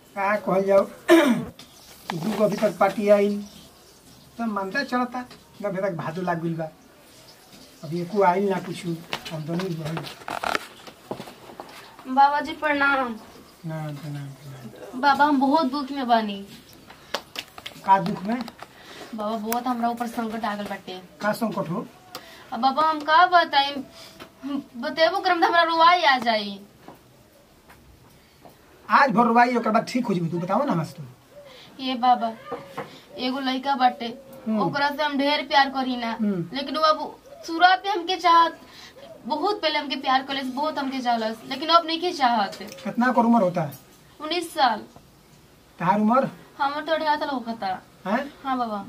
का कहल जाओ दू गो अभी तक पार्टी आइल तो मानता चलता न अभी तक भादो लाग गइल बा अभी एको आइल ना कुछ आमदनी बढ़ल बाबा जी प्रणाम ना ना ना बाबा हम बहुत दुख में बानी का दुख में बाबा बहुत हमरा ऊपर संकट आ गल बाटे का संकट हो अब बाबा हम का बताई बतेबो करम त हमरा रुवाई आ जाई आज भर रुवाई ओकर बाद ठीक हो जेबी तू बताओ ना हमसे तू ये बाबा एगो लड़का बाटे हम्म। ओकरा से हम ढेर प्यार करी ना हम्म। लेकिन वो अब शुरुआत में हमके चाहत बहुत पहले हमके प्यार करे बहुत हमके चाहलस लेकिन अब नहीं के चाहत कितना कर उम्र होता है उन्नीस साल तहार उम्र हमर तो अढ़ा साल होखता हैं हाँ बाबा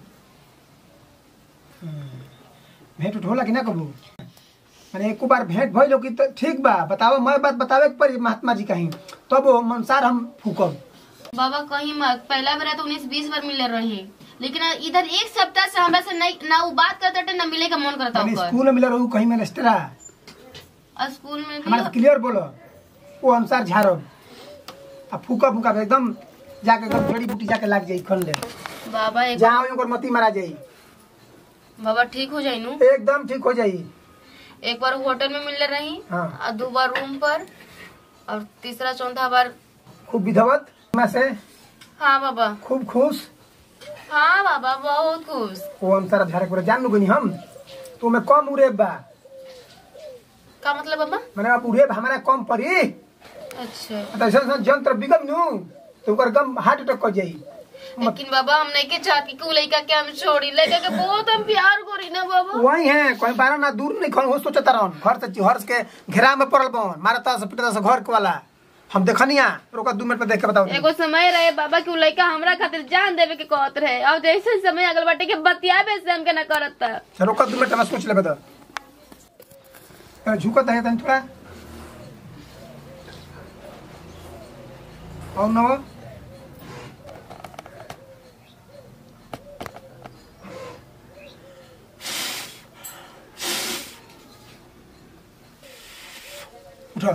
भेंट उठ होला कि ना कबू माने एको बार भेंट भइल हो कि तो ठीक बा बताओ मैं बात बतावे के पड़ी महात्मा जी कहीं तब वो अनुसार हम फूकब बाबा कहीं मत पहला बेरा तो उन्नीस बीस बार मिले रही लेकिन इधर एक सप्ताह से हमरा से नहीं ना वो बात करते ना मिले का मन करता माने ओकर स्कूल में मिले रहू कहीं में नस्टरा और स्कूल में हमारे भी क्लियर बोलो वो अनुसार झाड़ब आ फूका फूका एकदम जाके एकदम जड़ी बूटी जाके लाग जाई खन ले बाबा एक जहाँ ओकर मती मारा जाई बाबा ठीक हो जाई नु एकदम ठीक हो जाई एक बार होटल में मिलने रही हाँ। और दो बार रूम पर और तीसरा चौथा बार खूब विधवत में से हाँ बाबा खूब खुश हाँ बाबा बहुत खुश वो अनुसार झाड़े पूरा जान लू हम तो में कम उड़ेब बा का मतलब बाबा मैंने अब उड़ेब हमारा कम पड़ी अच्छा तो ऐसा ऐसा जंत्र बिगम नू तो ओकर गम हार्ट अटैक कर जाई लेकिन बाबा हम नहीं के चाहती कि उ लड़का के हम छोड़ी लड़का के बहुत हम प्यार करी ना बाबा वही है कोई बारह ना दूर नहीं खन हो सोचता रहन घर से घर के घेरा में पड़ल बन मारा ता से पिटा से घर के वाला हम देखनिया रोका दू मिनट में देख के बताओ एगो समय रहे बाबा कि उ लड़का हमरा खातिर जान देवे के कहत रहे और जैसे समय अगल बाटे के बतियाबे से हमके ना करत था चल रोका दू मिनट में सोच ले बता अरे झुकत है तन थोड़ा और नो उठो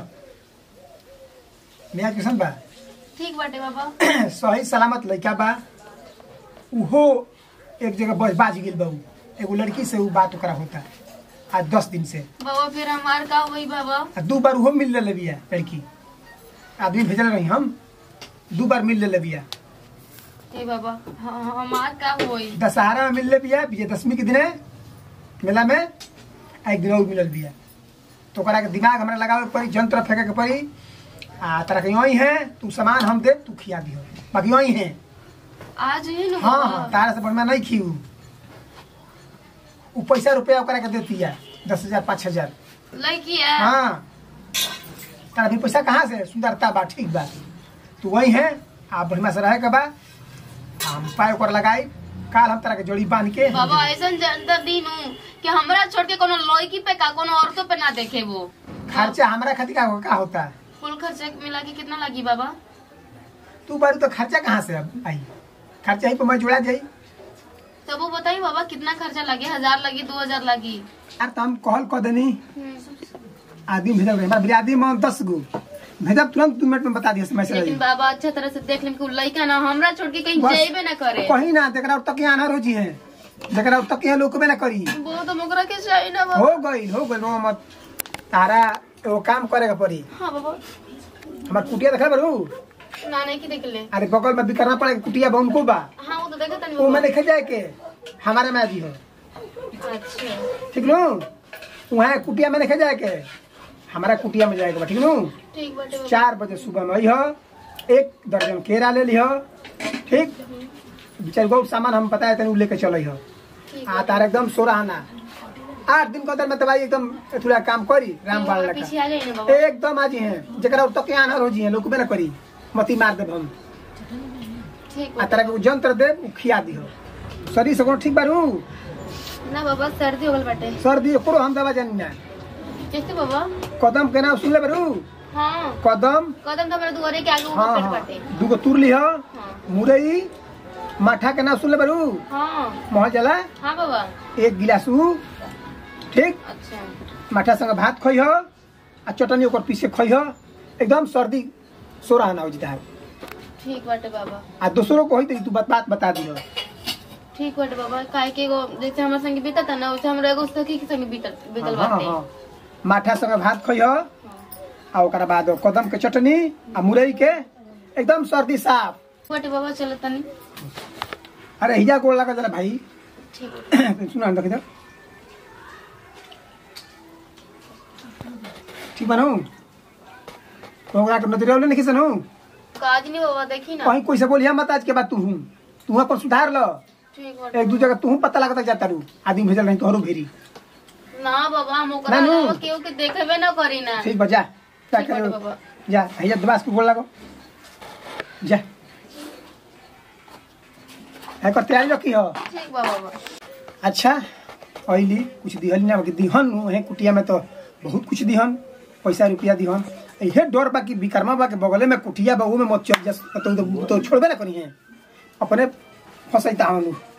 मैं किसान बा ठीक बाटे बाबा सही सलामत लड़का बा उहो एक जगह बस बाज गेल बा उ। एगो लड़की से उ बात ओकरा होता आज दस दिन से बाबा फिर हमार का हुई बाबा आ दू बार उहो मिल ले बिया लड़की आदमी भेजल रही हम दू बार मिल ले बिया हे बाबा हाँ, हमार का हुई दशहरा में मिल ले बिया विजयदशमी के दिने मेला में आ एक दिन और मिलल बिया तो ओकरा के दिमाग हमरा लगावे के पड़ी जंत्र फेंके के पड़ी आ तोरा के यही है तू सामान हम दे तू खिया दियो बाकी यही है आज ही ना हाँ हाँ बाबा तारा से बढ़िया नहीं खी उ उ पैसा रुपया ओकरा के देती है दस हजार पाँच हजार लड़की है हाँ तारा भी पैसा कहाँ से सुंदरता बा ठीक बा तू वही है आप बढ़िया से रहे के बा आ हम पाय ओकर लगाई काल हम तारा के जोड़ी बांध के बाबा ऐसा जनता दिन हूँ कि हमरा छोड़ के कोनो लड़की पे का कोनो औरतों पे ना देखे वो खर्चा हमारा खातिर का, का होता है कुल खर्चा मिला के कितना लगी बाबा तू बारी तो खर्चा कहाँ से अब आई खर्चा ही पे मैं जोड़ा जाई तब वो बताइए बाबा कितना खर्चा लगे हजार लगी दो हजार लगी यार तो हम कहल कह देनी आदमी भेजल रहे हमारा आदमी में दस गो भेजब तुरंत दू मिनट में बता दिया मैसेज लेकिन बाबा अच्छा तरह से देख लें कि उ लड़का ना हमरा छोड़ के कहीं बस। जेबे ना करे कहीं ना जरा तक यहाँ रोजी है जरा तक यहाँ लोकबे ना करी बहुत हम ओकरा के चाहिए ना बाबा हो गई हो गई रो मत तारा एगो काम करे के पड़ी हाँ बाबा हमार कुटिया देखा बरू ना नहीं की देख ले अरे बगल में भी करना पड़ेगा कुटिया बा उनको बा हाँ वो तो देखा था वो में लिखे जाए के हमारे में भी हो अच्छा ठीक नु वहाँ कुटिया में लिखे जाए के हमारा कुटिया में जाएगा बा ठीक नु ठीक बाटे बाबा चार बजे सुबह में अह एक दर्जन केरा ले लिह ठीक चार गो सामान हम बताए तनी उ लेके चल ठीक आ तार एकदम सोराना आठ दिन के अंदर में दवाई एकदम थोड़ा काम करी राम बाल बाबा लगा पीछे आ जाइए ना बाबा एकदम आज हैं जरा तक आना रोजी हैं लोग ना करी मती मार देब हम ठीक आ बा तारा के उ जंत्र देब उ खिया दिह शरीर से कोनो ठीक बारू ना बाबा सर्दी हो गल बाटे सर्दी ओकरो हम दवा जानी ना कैसे बाबा कदम के नाम सुन ले बारू हाँ कदम कदम तो मेरे दुआरे के आगे हाँ ऊपर हाँ बाटे दूगो तुर लिह हाँ मुरई माठा के नाम सुन ले बारू हाँ महल जला हाँ बाबा एक गिलास उ ठीक अच्छा माठा संग भात खइह आ चटनी ओकर पीछे खइह एकदम सर्दी सोरा ना हो जिता ठीक बाटे बाबा आ दूसरों को होई तो तू बात बात बता दियो ठीक बाटे बाबा काहे के एगो जैसे हमारे संगे बीतत है ना वैसे हमरा एगो सखी के संगे बीतल बीतल हाँ, बाटे हाँ। माठा संगे भात खइह आ ओकरा बाद कदम के चटनी आ मुरई के एकदम सर्दी साफ बाटे बाबा चलो तनी अरे हिजा गोड़ लगा जरा भाई ठीक बाटे। सुना देख इधर ठीक बनू ओकरा के नजरिया नहीं खिसनू काज नहीं बाबा देखी ना कहीं कोई से बोलिया मत आज के बाद तू हूँ तू पर सुधार लो ठीक बाटे एक दू जगह तू पता लगता जाता रू आदमी भेजल नहीं तोहरो भेरी ना बाबा हम ओकरा नानू। अलावा केहू के देखेबे ना करी ना ठीक बा जा क्या ठीक बाटे करे बाबा जा भैया दिमाग को बोल लगो जा है कर तैयारी रखी हो ठीक बा बाबा अच्छा अली कुछ दिहल ना बाकी दिहन है कुटिया में तो बहुत कुछ दिहन पैसा रुपया दिहन इहे डर बा कि विकर्मा बा के बगले में कुटिया बा ऊ में मत चल जा तो, तो, तो छोड़बे ना करी है अपने फंसैता हम